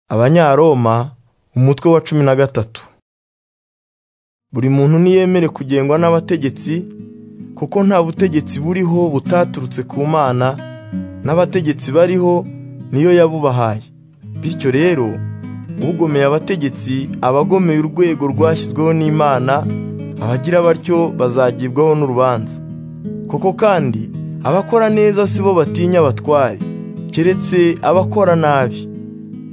abanyaroma umutwe wa cumi na gatatu buri muntu niyemere kugengwa n'abategetsi kuko nta butegetsi buriho butaturutse ku mana n'abategetsi bariho niyo yabubahaye bityo rero ugomeye abategetsi aba agomeye urwego rwashyizweho n'imana abagira batyo bazagibwaho n'urubanza koko kandi abakora neza si bo batinya abatware keretse abakora nabi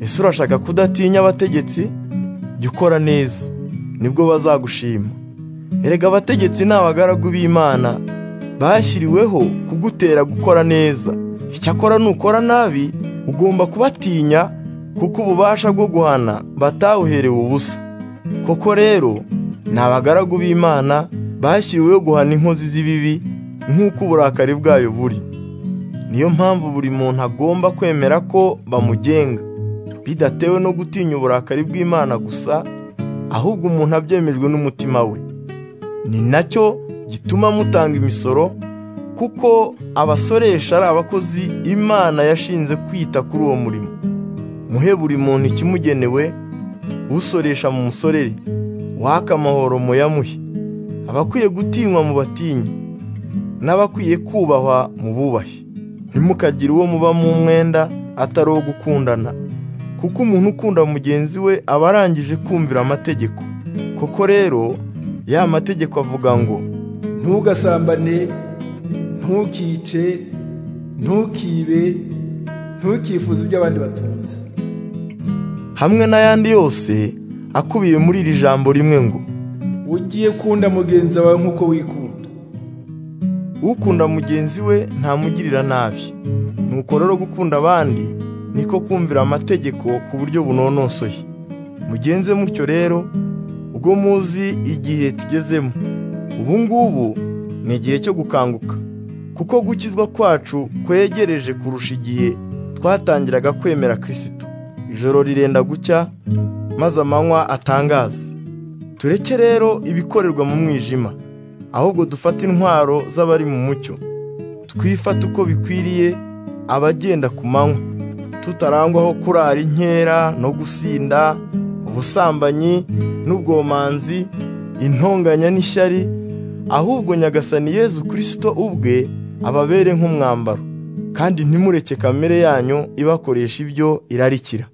ese urashaka kudatinya abategetsi jya ukora neza nibwo bazagushima erega abategetsi ni abagaragu b'imana bashyiriweho kugutera gukora neza icyakora nukora nabi ugomba kubatinya kuko ububasha bwo guhana batawuherewe ubusa koko rero ni abagaragu b'imana bashyiriweho guhana inkozi z'ibibi nk'uko uburakari bwayo buri niyo mpamvu buri muntu agomba kwemera ko bamugenga bidatewe no gutinya uburakari bw'imana gusa ahubwo umuntu abyemejwe n'umutima we ni nacyo gituma mutanga imisoro kuko abasoresha ari abakozi imana yashinze kwita kuri uwo murimo muhe buri muntu ikimugenewe usoresha mu musorere waka amahoro muyamuhe abakwiye gutinywa mu batinyi n'abakwiye kubahwa mu bubahe ntimukagire uwo muba mu mwenda atari uwo gukundana kuko umuntu ukunda mugenzi we aba arangije kumvira amategeko koko rero ya mategeko avuga ngo ntugasambane ntukice ntukibe ntukifuze ibyo abandi batunze hamwe n'ayandi yose akubiye muri iri jambo rimwe ngo ugiye kunda mugenzi wawe nk'uko wikunda ukunda mugenzi we ntamugirira nabi nuko rero gukunda abandi niko kumvira amategeko ku buryo bunonosoye mugenze mutyo rero ubwo muzi igihe tugezemo ubu ngubu ni igihe cyo gukanguka kuko gukizwa kwacu kwegereje kurusha igihe twatangiraga kwemera kirisitu ijoro rirenda gucya maze amanywa atangaza tureke rero ibikorerwa mu mwijima ahubwo dufate intwaro z'abari mu mucyo twifate uko bikwiriye abagenda ku manywa tutarangwaho kurara inkera no gusinda ubusambanyi n'ubwomanzi intonganya n'ishyari ahubwo nyagasani yezu kirisito ubwe ababere nk'umwambaro kandi ntimureke kamere yanyu ibakoresha ibyo irarikira